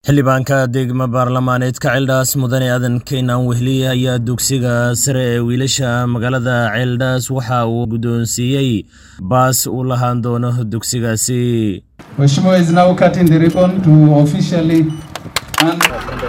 xildhibaanka degmo baarlamaaneedka ceeldhaas mudane aadan keynan wehliye ayaa dugsiga sare ee wiilasha magaalada ceeldhaas waxa uu guddoonsiiyey baas uu lahaan doono dugsigaasi Mheshimiwa is now cutting the ribbon to officially hand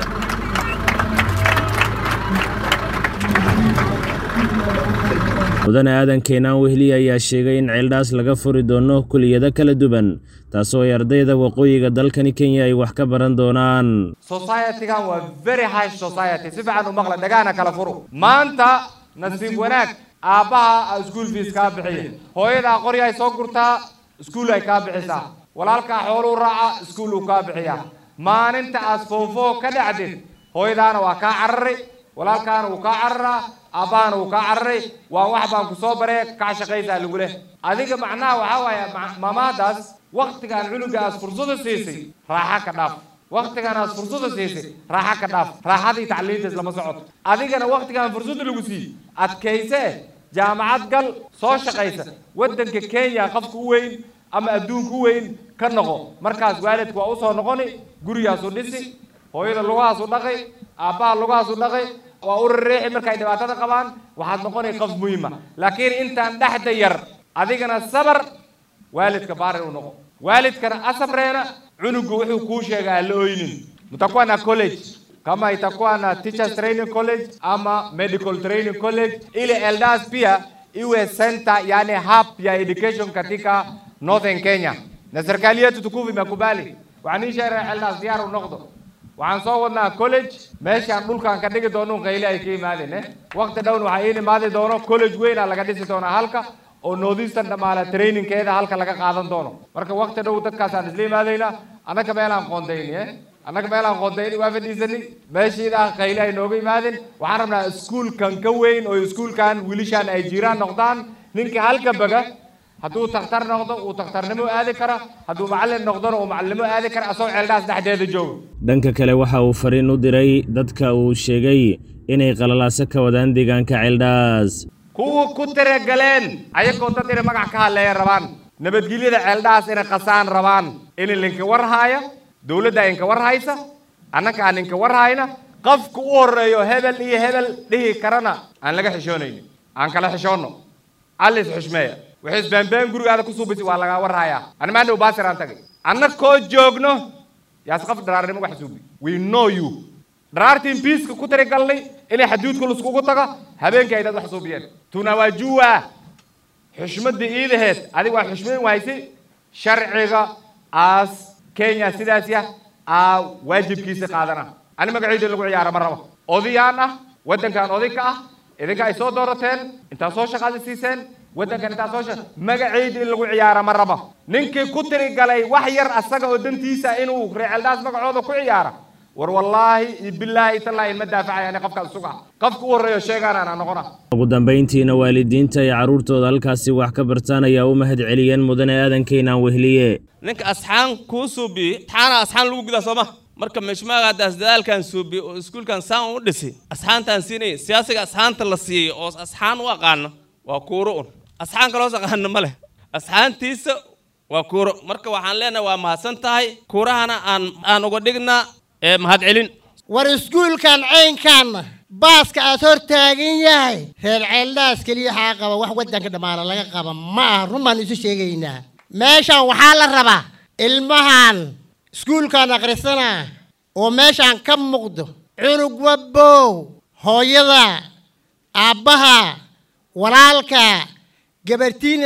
mudane aadan keenaan wehliye ayaa sheegay in ceeldhaas laga furi doono kuliyado kala duwan taasoo ay ardayda waqooyiga dalkani kenya ay wax ka baran doonaan society-gan waa very high society si fiican u maqla dhagaana kala furo maanta nasiib wanaag aabbaha iskuol fees kaa bixiya hooyadaa qori ay soo gurtaa iskuol ay kaa bixisaa walaalkaa xooluu raaca iskuol uu kaa bixiyaa maalinta aad foofoo ka dhacdid hooyadaana waa kaa cararay walaalkaana wuu kaa cararaa aabbahana wuu kaa cararay waa wax baan ku soo baree kaa shaqaysaa lagu leh adiga macnaha waxaa waaye maamaadaas waktigaan cunugaas fursada siisay raaxa ka dhaaf waktigaan aad fursada siisay raaxa ka dhaaf raaxadii tacliintaas lama socoto adigana waktigaan fursada lagu siiyey adkayse jaamacad gal soo shaqaysa waddanka kenya qofka u weyn ama adduunka u weyn ka noqo markaas waalidka waa usoo noqoni gurigaasu dhisi hooyada lugahaasu dhaqay aabbaha lugahaasu dhaqay waa u rareexi markay dhibaatada qabaan waxaad noqonay qof muhiima laakiin intaan dhexda yar adigana sabar waalidka baarin u noqo waalidkana asabreena cunugu wuxuu kuu sheega aan la oynin mtakuwa na college kama itakuwa na teachers training college ama medical training college ili eldas pia iwe center yani hub ya education katika northern kenya na serikali yetu tukufu imekubali waxaan ii sheegay eldas diyaar u noqdo waxaan soo wadnaa college meeshaan dhulkaan ka dhigi doono qayle ay ka imaadeen eh waqti dhown waxaa iin imaadi doono college weynaa laga dhisi doonaa halka oo northeastern dhamaala trainingkeeda halka laga qaadan doono marka waqti dhow dadkaasaan isla imaadaynaa annaga meelaan qoondayni eh annaga meelaan qoondayni waa fadhiisani meeshiidaa qayle ay nooga imaadeen waxaan rabnaa iskuulkan ka weyn oo iskuulkan wiilishaan ay jiraan noqdaan ninka halka baga hadduu takhtar noqdo uu takhtarnimo aadi kara hadduu macallin noqdona uu macallinimo aadi kara asagoo ceeldhaas dhexdeeda joogo dhanka kale waxa uu fariin u diray dadka uu sheegay inay qalalaaso ka wadaan deegaanka ceeldhaas kuwa ku tiragaleen ayagoo dad inay magac ka hadleeya rabaan nabadgelyada ceeldhaas inay qasaan rabaan in linka war haaya dowladda inka war haysa annaka aan inka war hayna qofka u horeeyo hebel iyo hebel dhihi karana aan laga xishoonaynin aan kala xishoonno allis xushmeeya waxay isbaanbaan gurigaada ku suubisi waa lagaa warhayaa ani maanta baasir aan tagay anna koo joogno yaas qof dharaarnimo wax suubi we know you dharaartiin biiska ku tirigalnay inay xaduudka laskugu tago habeenkii ay dad wax suubiyeen tunawajua xushmadda iidaheed adig waa xushmayn wahaysi sharciga aas kenya sidaas yah aa waajibkiisa qaadana ani magaciida in lagu ciyaaro ma rabo odayaan ah waddankan oday ka ah idinka ay soo doorateen intaad soo shaqaada siiseen waddankan intaa soo sheeg magaciida in lagu ciyaara ma rabo ninkii ku tirigalay wax yar asaga oo dantiisa inuu reeceeldaas magacooda ku ciyaara war wallaahi iyo bilaahi tallaahi ma daafacaya ani qofkaas suga qofka u horreeyo sheegaanaan aan noqona ugu dambayntiina waalidiinta ay carruurtooda halkaasi wax ka bartaan ayaa u mahad celiyeen mudane aadan keenaan wehliye ninka asxaan kuu suubiye asxaana asxaan lagu gudaa sooma marka meeshmaaga haddaas dadaalkan suubiye oo iskuulkan saan u dhisay asxaantaan siinaya siyaasiga asxaanta la siiyey oo asxaan u aqaana waa kuuro un asxaan kaloos aqaana ma leh asxaantiisa waa kuuro marka waxaan leenahay waa mahadsan tahay kuurahana aan aan uga dhignaa ee mahad celin war iskuulkan caynkaanna baaska aad hor taagan yahay reer ceeldhaas keliya waxaa qaba wax waddanka dhammaana laga qaba ma aha run baan isu sheegaynaa meeshan waxaa la rabaa ilmahan iskuulkan akhrisanaa oo meeshaan ka muuqdo cunug wabbow hooyada aabbaha walaalka gabartiina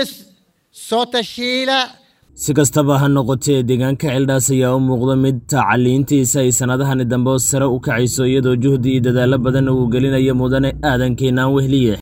soo tashiila si kastaba ha noqotee deegaanka ceeldhaas ayaa u muuqda mid tacaliintiisa ay sannadahani dambe sare u kacayso iyadoo juhdi iyo dadaallo badan uu gelinayo mudane aadan keenaan wehliye